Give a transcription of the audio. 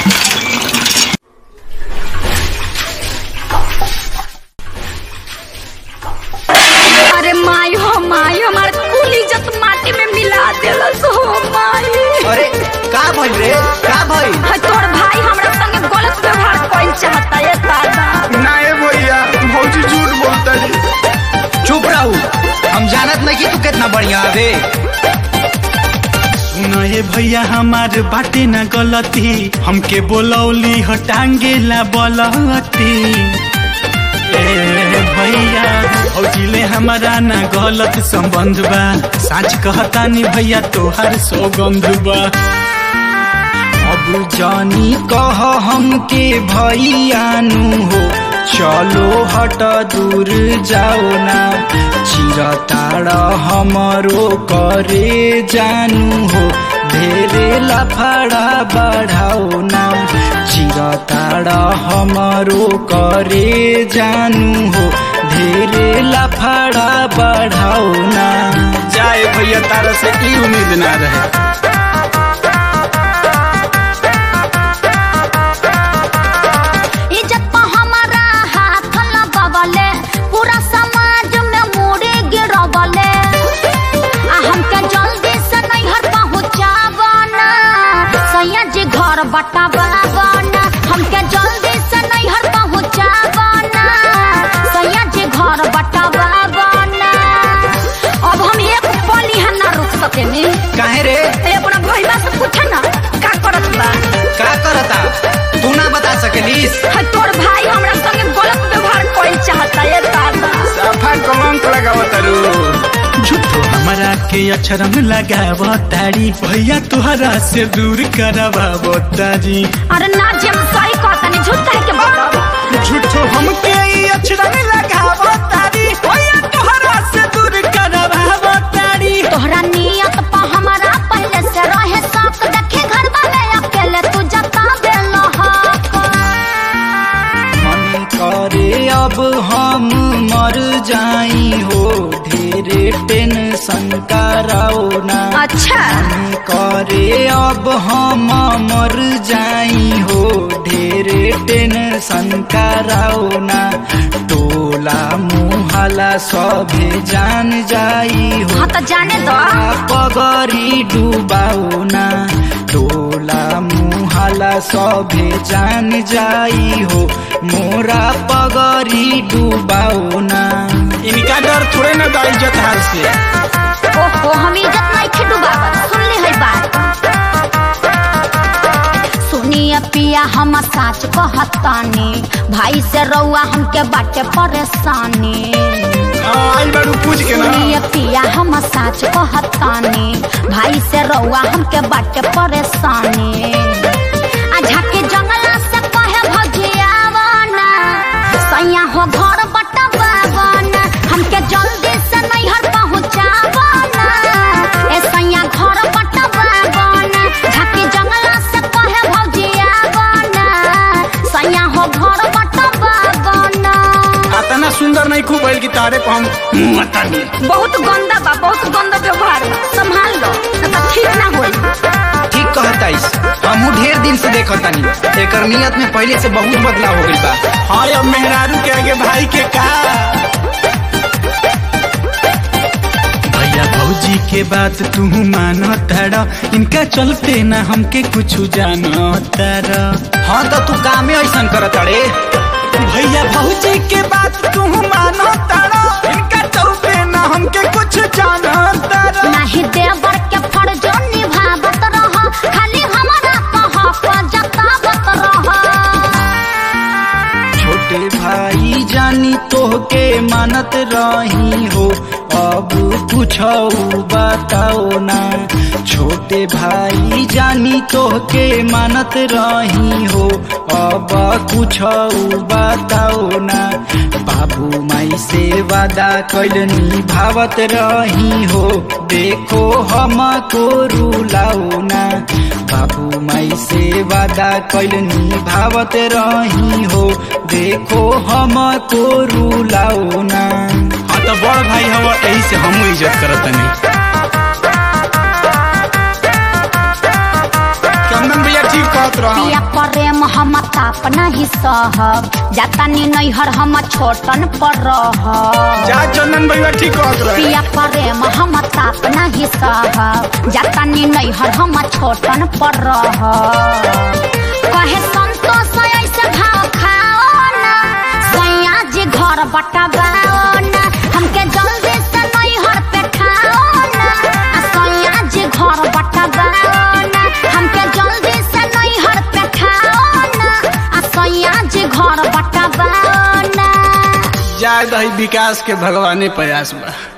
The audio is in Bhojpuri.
अरे माई हो माई हमार कुल इज्जत माटी में मिला देलस हो माई अरे का भइल रे का भइल है तोर भाई हमरा संगे गलत व्यवहार कइल चाहता है दादा नाए भैया भौजी झूठ बोलता जी चुप रहू हम जानत नहीं कि तू कितना बढ़िया हवे सुनए भैया हमार बाटे न गलती हमके बोलौली हटांगे ला बलती ए भैया भौजिले हमारा ना गलत संबंध बा साच कहतानी भैया तोहार सौगंध बा अब जानी कह हमके भैयानु हो चलो हट दूर जाओ ना चिरताड़ हमरो करे जानू हो ढेरे लफड़ा बढ़ाओ ना चिरताड़ हमरो करे जानू हो ढेरे लफड़ा बढ़ाओ ना जाए भैया तारा से ई उम्मीद ना रहे इज्जत पर हमारा हाथ लगवले पूरा समाज में मुड़ी गिरवले आ हमके जल्दी से नैहर पहुँचावना सैया जी घर बटावना हमके जल्दी से नैहर पहुँचावना सैया जी घर बटावना अब हम एक पल यहाँ ना रुक सकेनी काहे रे ए, अपना भैया से पूछे ना का करत बा का करता तू ना बता सकेलिस है तोर भाई हमरा संगे गलत व्यवहार कइल चाहता है दादा सफा कलंक लगावत रू झूठो हमारा के अक्षरम लगाव तारी भैया तोहरा से दूर करवाव तारी अरे ना जे हम सही कहता नहीं झूठ कह के बोलो झूठो हमके ई अक्षरम लगाव तारी भैया तोहरा से दूर करवाव तारी तोहरा नियत पर हमारा पहले से रहे शौक देखे घर वाले अकेले तू जता बेलो मन करे अब हम मर जाई हो ढेरे टेंशन कराओ ना अच्छा मन करे अब हम मर जाई हो ढेरे टेंशन कराओ ना टोला मुहला सभे जान जाई हो हाँ तो जाने दो पगरी डुबाओ ना टोला मुहाला सभे जान जाई हो मोरा पगरी डुबाओ ना इनका डर थोड़े ना बा इज्जत हार से ओहो हम इज्जत नहीं खे डुबावत सुन ले है बात सुनिए पिया हम साच कहतानी भाई से रउआ हमके बाटे परेशानी हाँ, आई बारू पूछ के ना सुनिए पिया हम साच कहतानी भाई से रउआ हमके बाटे परेशानी आ झाके जंगला से कहे भजियावना सैया हो घर बटवावना हमके जल्दी से नैहर पहुँचावना ए सैया घर बटवावना झाके जंगला से कहे भजियावना सैया हो घर बटवावना अतना सुंदर नहीं खूब भइल कि तारे को हम मुंह अतानी बहुत गंदा बा बहुत गंदा व्यवहार बा संभाल लो नहीं तो ठीक ना होई ठीक कहताइस हमहू ढेर दिन से देखतानी एकर नियत में पहले से बहुत बदलाव हो गइल बा हाँ अब मेहरारू के आगे भाई के का भैया भौजी के बात तू मानो तारा इनका चलते ना हमके कुछ जानो तारा हाँ तो तू कामे ऐसन करत अड़े भैया भौजी के बात तू मानो तारा इनका चलते ना हमके कुछ जानो तारा नाही देवर के फर्ज निभावत रह खाली हमारा कह पर जतावत रह छोटे भाई जानी तोहके मानत रही हो अब कुछ बताओ ना छोटे भाई जानी तोहके मानत रही हो अब कुछ बताओ ना बाबू माई से वादा कैलनी भावत रही हो देखो हम को रुलाओ ना बाबू माई से वादा कैलनी भावत रही हो देखो हम को रुलाओ ना हाँ तो बड़ भाई हवा यही से हम इज्जत करत नहीं चंदन भैया ठीक कहत रह पिया प्रेम हम ताप नहीं सहब जातानी नैहर हम छोटन पर रहब जा चंदन भैया ठीक कहत रहे पिया प्रेम हम ताप नहीं सहब जातानी नैहर हम छोटन पर रहब कहे संतोष ऐसे भाव खाओ ना सैया जी घर बटवाओ ना हमके जल्दी से नैहर पे ठाओ ना आ सैया जी घर बटवाओ ना हमके जल्दी से नैहर पे ठाओ ना आ सैया जी घर बटवाओ ना जाए दही विकास के भगवाने प्रयास बा